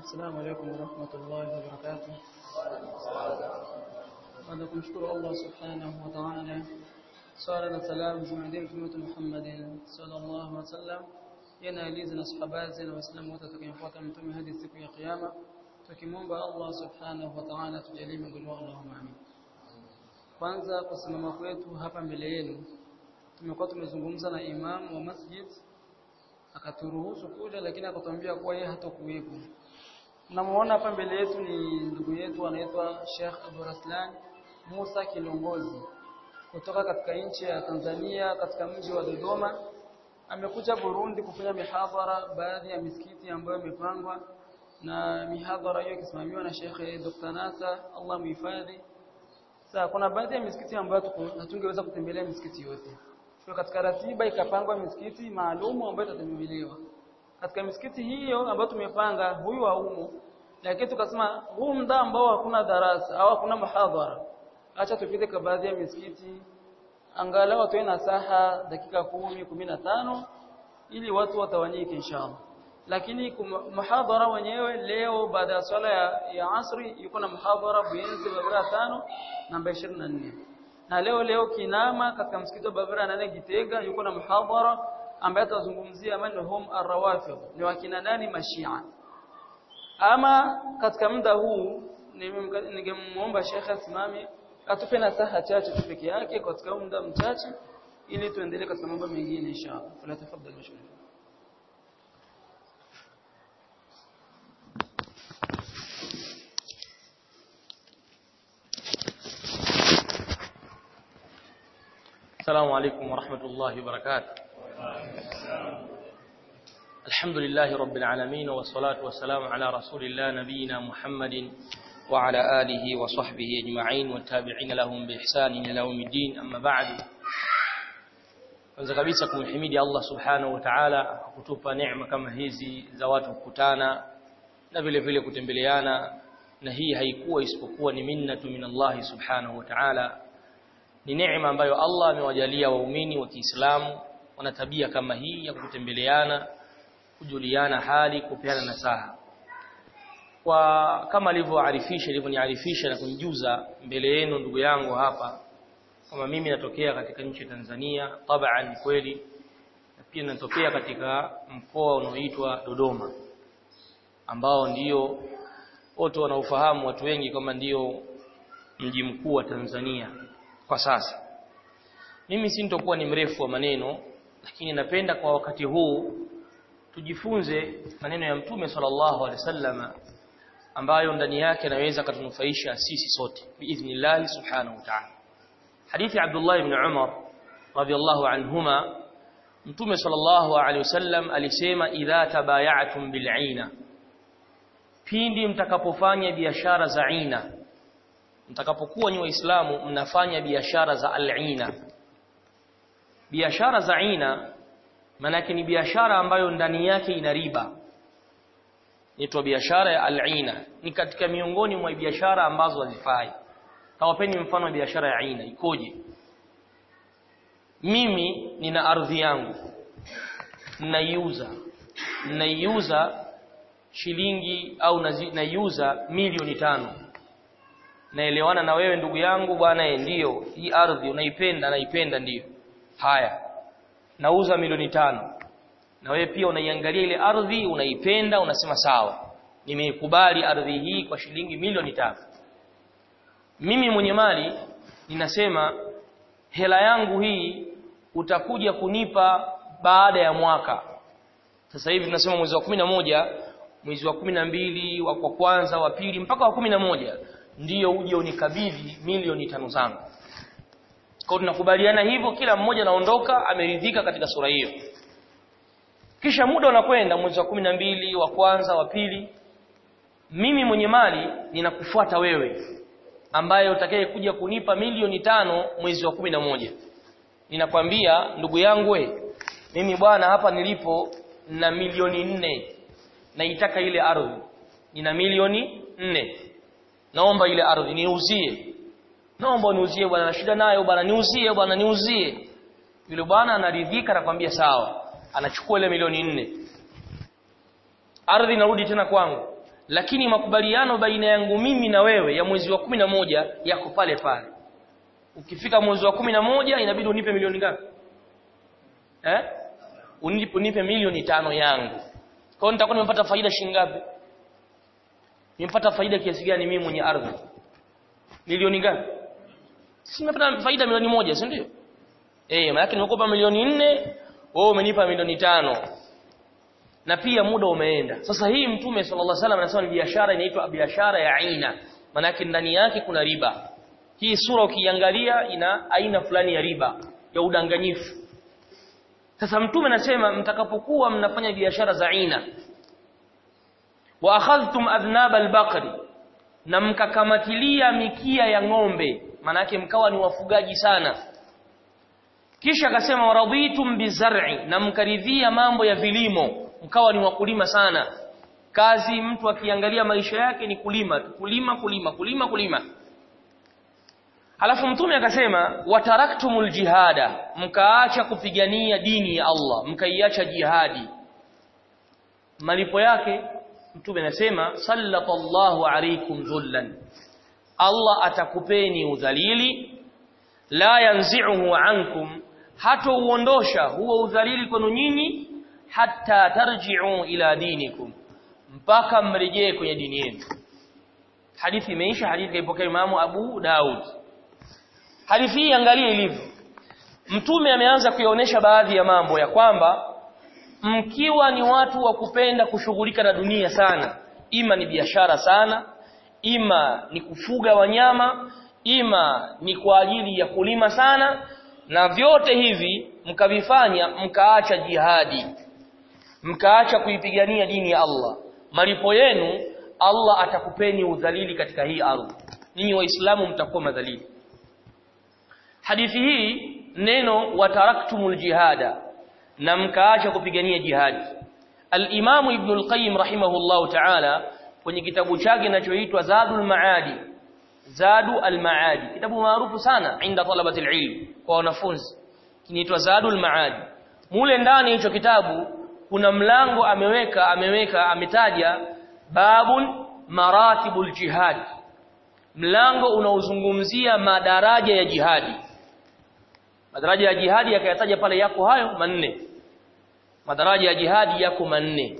السلام عليكم ورحمة الله وبركاته بعد kumshukuru Allah subhanahu wa ta'ala swala na salam zimwendee mtume wetu Muhammad sallallahu alaihi wasallam yana alizi na sahaba na waislamu wote tukifuata mtume hadi siku ya kiyama tukimwomba Allah subhanahu wa ta'ala tujalie miongoni mwao Allahumma amin kwanza kusimama kwetu hapa mbele yenu tumekuwa tumezungumza na imam wa masjid akaturuhusu kuja lakini akatuambia kuwa yeye hatakuwepo Namuona hapa mbele yetu ni ndugu yetu anaitwa Sheikh Abu Raslan Musa Kilongozi kutoka katika nchi ya Tanzania katika mji wa Dodoma. Amekuja Burundi kufanya mihadhara baadhi ya misikiti ambayo imepangwa na mihadhara hiyo ikisimamiwa na Sheikh Dr. Nasa Allah muhifadhi. Sasa kuna baadhi ya misikiti ambayo hatungeweza kutembelea misikiti yote. Kwa katika ratiba ikapangwa misikiti maalumu ambayo itatembelewa katika misikiti hiyo ambayo tumepanga huyu haumo lakini tukasema huu muda ambao hakuna darasa au hakuna muhadhara acha tupite kwa baadhi ya misikiti angalau watoe nasaha dakika kumi, kumi na tano ili watu watawanyike inshallah lakini muhadhara wenyewe leo baada ya swala ya, ya asri yuko na muhadhara Buyenzi Babura tano namba 24 na leo leo Kinama katika msikiti wa Babura nane Gitega yuko na muhadhara ambaye atazungumzia manhum arrawafid ni wakina nani mashia ama katika muda huu ningemuomba Sheikh asimame atupe nasaha chache tu peke yake katika muda mchache ili tuendelee katika mambo mengine inshallah fala tafadhali mashukuru السلام عليكم ورحمة الله وبركاته الحمد لله رب العالمين والصلاة والسلام على رسول الله نبينا محمد وعلى آله وصحبه أجمعين والتابعين لهم بإحسان إلى يوم الدين أما بعد kwanza kabisa kumhimidi Allah subhanahu wa ta'ala kutupa neema kama hizi za watu kukutana na vile vile kutembeleana na hii haikuwa isipokuwa ni minnatu min Allah subhanahu wa ta'ala ni neema ambayo Allah amewajalia waumini wa Kiislamu wana tabia kama hii ya kutembeleana kujuliana hali kupeana nasaha kwa kama alivyoarifisha alivyoniarifisha na kunijuza mbele yenu ndugu yangu hapa kama mimi natokea katika nchi ya Tanzania tabaan kweli na pia natokea katika mkoa unaoitwa Dodoma ambao ndio wote wanaofahamu watu wengi kama ndio mji mkuu wa Tanzania kwa sasa mimi sintokuwa ni mrefu wa maneno lakini napenda kwa wakati huu tujifunze maneno ya mtume sallallahu alaihi wasallam ambayo ndani yake anaweza katunufaisha sisi sote biidhnillah subhanahu wa ta'ala hadithi Abdullah ibn Umar radiyallahu anhuma mtume sallallahu alaihi wasallam alisema idha tabaya'tum bil'ina pindi mtakapofanya biashara za ina mtakapokuwa ni waislamu mnafanya biashara za al-ina biashara za ina manake ni biashara ambayo ndani yake ina riba inaitwa biashara ya al-ina ni katika miongoni mwa biashara ambazo hazifai tawapeni mfano wa biashara ya aina ikoje mimi nina ardhi yangu naiuza naiuza shilingi au naiuza milioni tano naelewana na wewe ndugu yangu bwana ndio hii ardhi unaipenda naipenda ndiyo haya nauza milioni tano na wewe pia unaiangalia ile ardhi unaipenda unasema sawa nimeikubali ardhi hii kwa shilingi milioni tano mimi mwenye mali ninasema hela yangu hii utakuja kunipa baada ya mwaka sasa hivi tunasema mwezi wa kumi na moja mwezi wa kumi na mbili wa kwa kwanza wa pili mpaka wa kumi na moja ndiyo uje unikabidhi milioni tano zangu kwa tunakubaliana hivyo kila mmoja anaondoka ameridhika katika sura hiyo kisha muda unakwenda mwezi wa kumi na mbili wa kwanza wa pili mimi mwenye mali ninakufuata wewe ambaye utakaye kuja kunipa milioni tano mwezi wa kumi na moja ninakwambia ndugu yangu we mimi bwana hapa nilipo na milioni nne naitaka ile ardhi nina milioni nne naomba ile ardhi niuzie naomba niuzie bwana na shida nayo bwana niuzie bwana niuzie yule bwana anaridhika anakwambia sawa anachukua ile milioni nne ardhi inarudi tena kwangu lakini makubaliano baina yangu mimi na wewe ya mwezi wa kumi na moja yako pale pale ukifika mwezi wa kumi na moja inabidi unipe milioni ngapi eh unipe, unipe milioni tano yangu kwa hiyo nitakuwa nimepata faida shilingi ngapi nimepata faida kiasi gani mimi mwenye ardhi milioni ngapi si nimepata faida milioni moja si ndio eh maana nimekupa milioni nne wewe umenipa milioni tano na pia muda umeenda sasa hii mtume sallallahu alaihi wasallam anasema ni biashara inaitwa biashara ya aina maana yake ndani yake kuna riba hii sura ukiangalia ina aina fulani ya riba ya udanganyifu sasa mtume anasema mtakapokuwa mnafanya biashara za aina wa akhadhtum adhnab albaqri na mkakamatilia mikia ya ng'ombe maana yake mkawa ni wafugaji sana kisha akasema waraditum bizar'i na mkaridhia mambo ya vilimo mkawa ni wakulima sana kazi mtu akiangalia maisha yake ni kulima kulima kulima kulima kulima Halafu mtume akasema wataraktumul jihada mkaacha kupigania dini ya Allah mkaiacha jihadi malipo yake mtume anasema sallallahu alaykum dhullan Allah atakupeni udhalili la yanzi'uhu ankum hata uondosha huo udhalili kwenu nyinyi hatta tarji'u ila dinikum mpaka mrejee kwenye dini yenu hadithi imeisha hadithi kaipokea Imamu Abu Daud hadithi hii angalia ilivyo mtume ameanza kuionyesha baadhi ya mambo ya kwamba mkiwa ni watu wa kupenda kushughulika na dunia sana ima ni biashara sana ima ni kufuga wanyama ima ni kwa ajili ya kulima sana na vyote hivi mkavifanya mkaacha jihadi mkaacha kuipigania dini ya Allah malipo yenu Allah atakupeni udhalili katika hii ardhi ninyi waislamu mtakuwa madhalili hadithi hii neno wataraktumul jihada na mkaacha kupigania jihadi al-Imam Ibn al-Qayyim rahimahullahu ta'ala kwenye kitabu chake kinachoitwa Zadul Maadi Zadu al-Maadi kitabu maarufu sana inda talabati al-ilm kwa wanafunzi kinaitwa Zadul Maadi mule ndani hicho kitabu kuna mlango ameweka ameweka ametaja babun maratibul jihad mlango unaozungumzia madaraja ya jihadi madaraja ya jihadi yakayataja pale yako hayo manne madaraja ya jihadi yako manne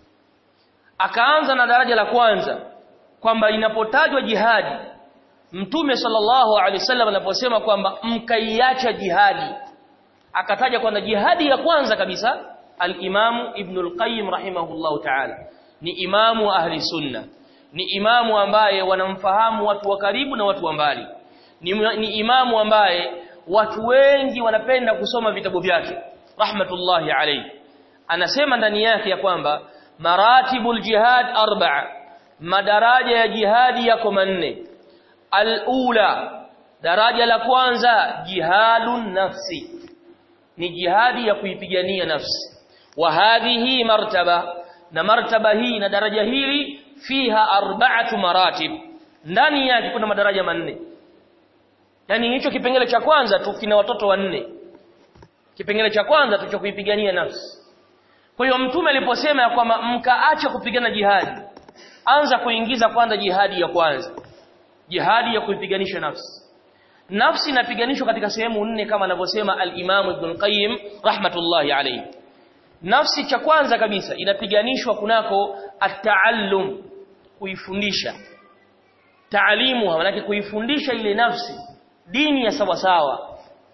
akaanza na daraja la kwanza kwamba inapotajwa jihadi mtume sallallahu alaihi wasallam anaposema kwamba mkaiacha jihadi akataja kwamba jihadi ya kwanza kabisa al-Imamu Ibn al-Qayyim rahimahullahu ta'ala ni imamu wa ahli sunna ni imamu ambaye wanamfahamu watu wa karibu na watu wa mbali ni, ni imamu ambaye watu wengi wanapenda kusoma vitabu vyake rahmatullahi alayhi anasema ndani yake ya kwamba maratibul jihad arba'a madaraja ya jihadi yako manne alula daraja la kwanza jihadun nafsi ni jihadi ya kuipigania nafsi wa hadhihi martaba na martaba hii na daraja hili fiha arba'atu maratib ndani yake kuna madaraja manne yani hicho kipengele cha kwanza tu kina watoto wanne kipengele cha kwanza tu cha kuipigania nafsi kwa hiyo mtume aliposema ya kwamba mkaacha kupigana jihadi anza kuingiza kwanza jihadi ya kwanza jihadi ya kuipiganisha nafsi nafsi inapiganishwa katika sehemu nne kama anavyosema al-Imam Ibn Qayyim rahmatullahi alayhi nafsi cha kwanza kabisa inapiganishwa kunako at-taallum kuifundisha taalimu maana kuifundisha ile nafsi dini ya sawa sawa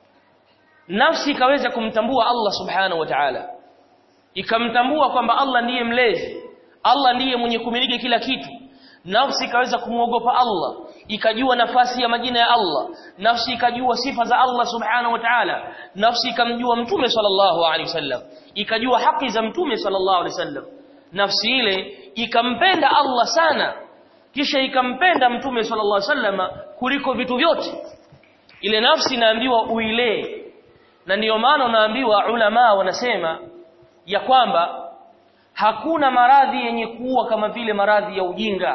nafsi ikaweza kumtambua Allah subhanahu wa ta'ala ikamtambua kwamba Allah ndiye mlezi Allah ndiye mwenye kumiliki kila kitu nafsi ikaweza kumwogopa Allah ikajua nafasi ya majina ya Allah nafsi ikajua sifa za Allah subhanahu wa ta'ala nafsi ikamjua mtume sallallahu alaihi wasallam ikajua haki za mtume sallallahu alaihi wasallam nafsi ile ikampenda Allah sana kisha ikampenda mtume sallallahu alaihi wasallam kuliko vitu vyote ile nafsi inaambiwa uilee na ndiyo maana unaambiwa ulama wanasema ya kwamba hakuna maradhi yenye kuua kama vile maradhi ya ujinga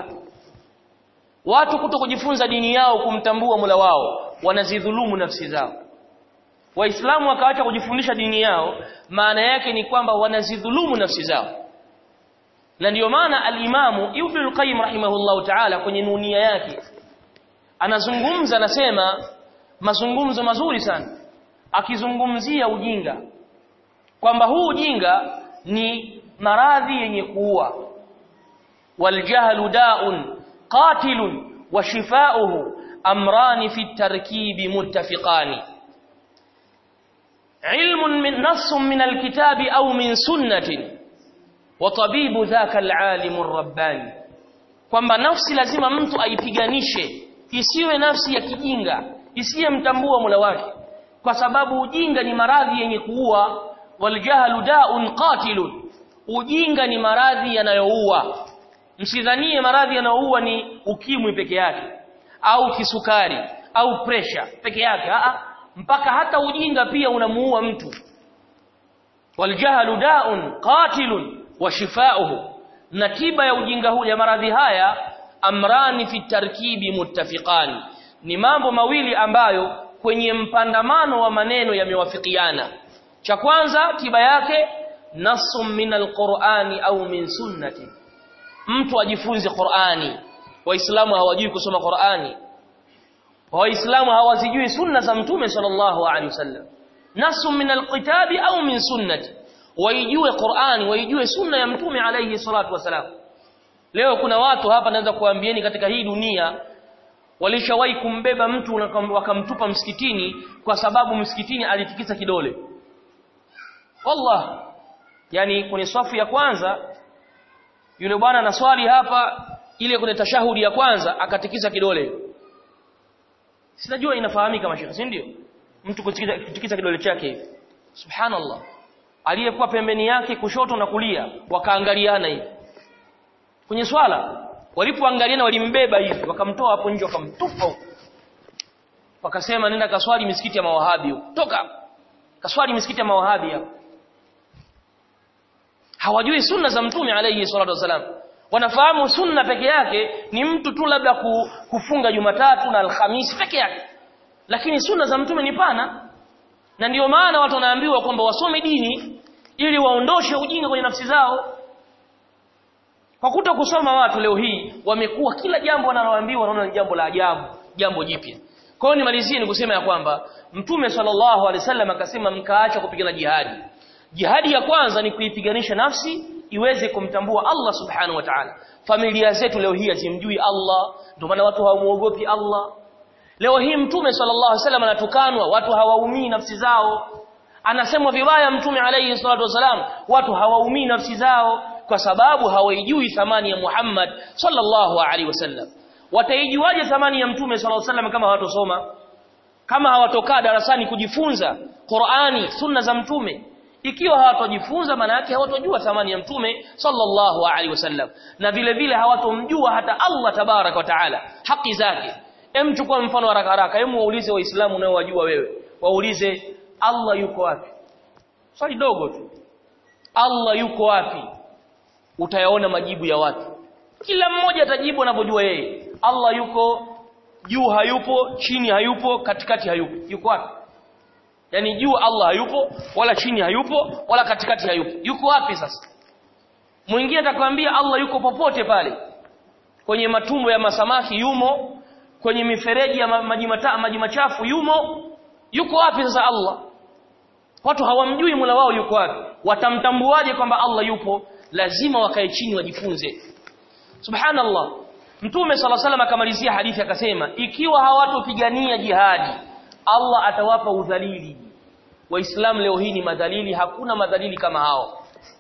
watu kuto kujifunza dini yao kumtambua Mola wao wanazidhulumu nafsi zao waislamu wakaacha kujifundisha dini yao maana yake ni kwamba wanazidhulumu nafsi zao na ndiyo maana al-Imamu Ibn al-Qayyim rahimahullahu ta'ala kwenye nunia yake anazungumza anasema mazungumzo mazuri sana akizungumzia ujinga kwamba huu ujinga ni maradhi yenye kuua waljahlu da'un qatilun wa shifauhu amrani fi tarkibi muttafiqani ilmun min nassun min alkitabi au min sunnatin wa tabibu dhaka alalim rabbani kwamba nafsi lazima mtu aipiganishe isiwe nafsi ya kijinga isiyemtambua Mola wake kwa sababu ujinga ni maradhi yenye kuua waljahlu da'un qatilun ujinga ni maradhi yanayoua msidhanie maradhi yanayoua ni ukimwi peke yake au kisukari au presha peke yake a mpaka hata ujinga pia unamuua mtu waljahlu da'un qatilun wa shifauhu na tiba ya ujinga huu ya maradhi haya amrani fi tarkibi muttafiqani ni mambo mawili ambayo kwenye mpandamano wa maneno yamewafikiana cha kwanza tiba yake nasum min alqur'ani au min sunnati mtu ajifunze Qur'ani waislamu hawajui kusoma Qur'ani waislamu hawazijui sunna za mtume sallallahu alaihi wasallam nasum min alkitabi au min sunnati waijue Qur'ani waijue sunna ya mtume alayhi salatu wasalam leo kuna watu hapa naweza kuambieni katika hii dunia walishawahi kumbeba mtu wakamtupa msikitini kwa sababu msikitini alitikisa kidole wallah yani kwenye safu ya kwanza yule bwana anaswali hapa ile kwenye tashahudi ya kwanza akatikisa kidole sinajua inafahamika mashaka si ndio mtu kutikisa, kutikisa kidole chake hivi subhanallah aliyekuwa pembeni yake kushoto na kulia wakaangaliana hivi kwenye swala walipoangaliana walimbeba hivi wakamtoa hapo nje wakamtupa wakasema nenda kaswali misikiti ya mawahabi huko toka kaswali misikiti ya mawahabi hapo hawajui sunna za mtume alayhi salatu wasalam wanafahamu sunna peke yake ni mtu tu labda kufunga Jumatatu na Alhamisi peke yake lakini sunna za mtume ni pana na ndiyo maana watu wanaambiwa kwamba wasome dini ili waondoshe ujinga kwenye nafsi zao kwa kuto kusoma watu leo hii wamekuwa kila jambo wanaloambiwa wanaona ni jambo la ajabu jambo jipya kwa hiyo nimalizie ni kusema ya kwamba mtume sallallahu alaihi wasallam akasema mkaacha kupigana jihadi jihadi ya kwanza ni kuipiganisha nafsi iweze kumtambua Allah subhanahu wa ta'ala familia zetu leo hii hazimjui Allah ndio maana watu hawamuogopi Allah leo hii mtume sallallahu alaihi wasallam anatukanwa watu hawaumii nafsi zao anasemwa vibaya mtume alayhi salatu wasalam watu hawaumii nafsi zao kwa sababu hawaijui thamani ya Muhammad sallallahu alaihi wasallam wataijuaje thamani ya mtume sallallahu alaihi wasallam kama hawatosoma kama hawatokaa darasani kujifunza Qur'ani sunna za mtume ikiwa hawatojifunza maana yake hawatojua thamani ya mtume sallallahu alaihi wasallam na vile vile hawatomjua hata Allah tabarak wa taala haki zake hem chukua mfano haraka haraka hem waulize waislamu unaowajua wewe waulize Allah yuko wapi swali dogo tu Allah yuko wapi utayaona majibu ya watu kila mmoja atajibu anavyojua yeye Allah yuko juu hayupo chini hayupo katikati hayupo yuko wapi yani juu Allah hayupo wala chini hayupo wala katikati hayupo yuko wapi sasa mwingine atakwambia Allah yuko popote pale kwenye matumbo ya masamaki yumo kwenye mifereji ya maji maji machafu yumo yuko wapi sasa Allah watu hawamjui Mola wao yuko wapi watamtambuaje kwamba Allah yupo lazima wakae chini wajifunze subhanallah mtume sala salam akamalizia hadithi akasema ikiwa hawatopigania jihadi Allah atawapa udhalili waislamu leo hii ni madhalili hakuna madhalili kama hao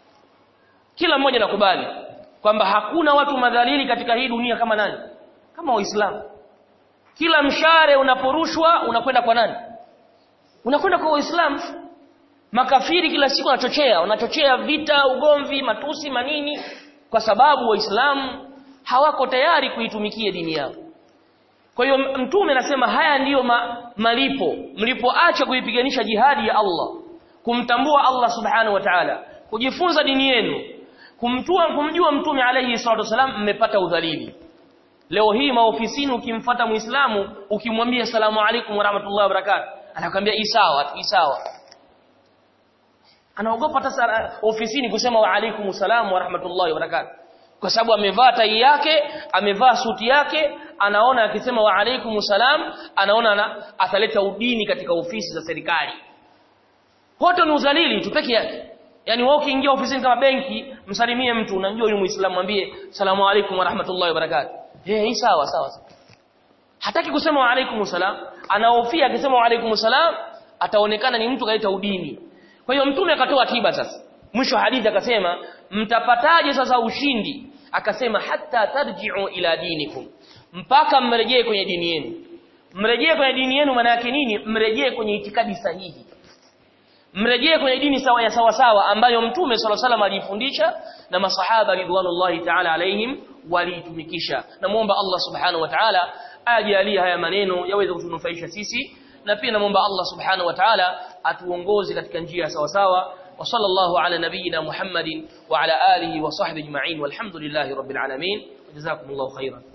kila mmoja nakubali kwamba hakuna watu madhalili katika hii dunia kama nani kama waislamu kila mshare unaporushwa unakwenda kwa nani unakwenda kwa waislamu makafiri kila siku wanachochea wanachochea vita ugomvi matusi manini kwa sababu waislamu hawako tayari kuitumikia dini yao kwa hiyo mtume anasema haya ndiyo ma, malipo mlipoacha kuipiganisha jihadi ya Allah kumtambua Allah subhanahu wa ta'ala kujifunza dini yenu kumtua kumjua mtume alayhi salatu wasalam mmepata udhalili leo hii maofisini ukimfata muislamu ukimwambia salamu alaykum wa rahmatullahi wa barakatuh anakuambia isawa isawa anaogopa hata ofisini kusema wa alaykum salaam wa rahmatullahi wa barakatuh kwa sababu amevaa tai yake amevaa suti yake anaona akisema wa alaikum salam anaona na, ataleta udini katika ofisi za serikali hoto ni uzalili tu peke yake yani wewe ukiingia ofisini kama benki msalimie mtu unajua yule muislamu mwambie salamu alaikum wa rahmatullahi wa barakatuh eh hii sawa sawa hataki kusema wa alaikum salam anahofia akisema wa alaikum salam ataonekana ni mtu kaleta udini kwa hiyo mtume akatoa tiba sasa mwisho hadithi akasema mtapataje sasa ushindi akasema hatta tarji'u ila dinikum mpaka mrejee kwenye dini yenu mrejee kwenye dini yenu maana yake nini mrejee kwenye itikadi sahihi mrejee kwenye dini sawa ya sawa sawa ambayo mtume swalla salam alifundisha na masahaba ridwanullahi ta'ala alaihim waliitumikisha namuomba Allah subhanahu wa ta'ala ajalie haya maneno yaweze kutunufaisha sisi na pia namuomba Allah subhanahu wa ta'ala atuongoze katika njia sawa sawa وصلى الله على نبينا محمد وعلى آله وصحبه اجمعين والحمد لله رب العالمين جزاكم الله خيرا